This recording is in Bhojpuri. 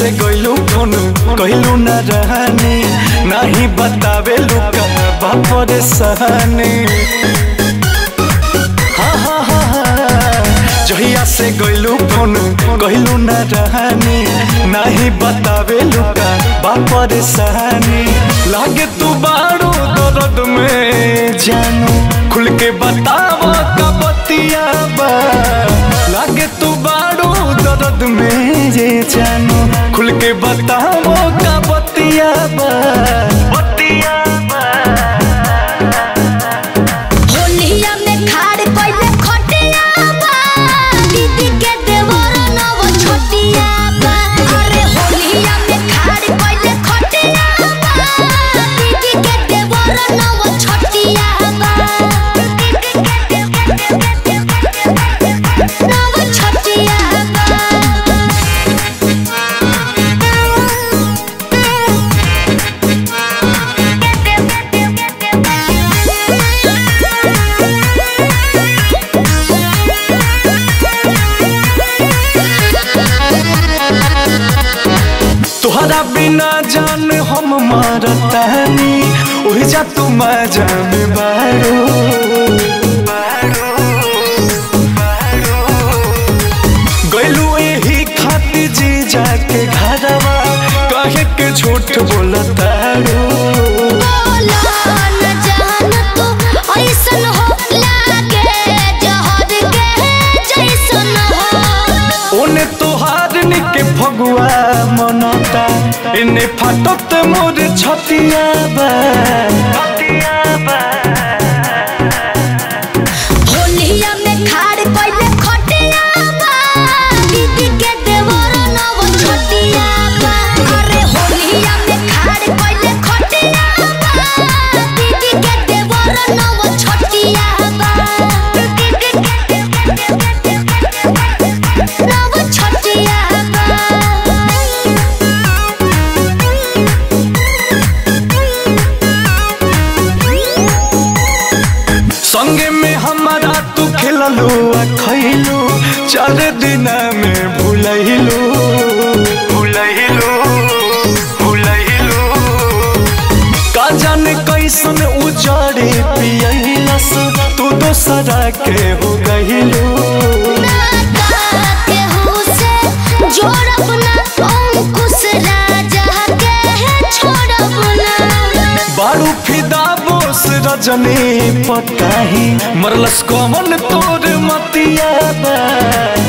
से गइलू फोन कहलू न रहनी नहीं बतावे लुका बापर सहनी हाँ हाँ हाँ हाँ जहिया से गइलू फोन कहलू न रहनी नहीं बतावे लुका बापर सहनी लागे तू बाड़ू दर्द में जानू खुल के बतावा का बतिया बा लागे तू बाड़ू दर्द में जे जानू खुल के बतावो का बतिया बा बतिया बा होलिया में खाड़ कइले खटिया बा दीदी के देवर नव छोटिया बा अरे होलिया में खाड़ कइले खटिया बा दीदी के देवर नव छोटिया बा नव छोटिया तुहरा बिना जान हम मारतानी ओहि जा तू मजा में बारो गइलू एही खातिर जी जाके घरवा कहे के झूठ बोलतारो बोला न जान तू ऐसन हो लागे जहर के जैसन हो ओने तोहार निके फगुआ मनता इने फाटत मोर छतिया बा छतिया बा होलिया में खाड़ कइले खटिया बा दीदी के देवर नव छोटिया बा अरे होलिया में खाड़ कइले खटिया बा दीदी के देवर नव छोटिया बा नव छोटिया संगे में हमारा तू खेललू आ खैलू चार दिन में भूलैलू भूलैलू भूलैलू का जाने कैसन उजाड़े पियलस तू दोसरा के हो गइलू के हुसे जोड़ब ना अंकुश राजा के छोड़ब ना बारू फिदा बोस रजनी पताही मरलस कमन तोर मतिया बा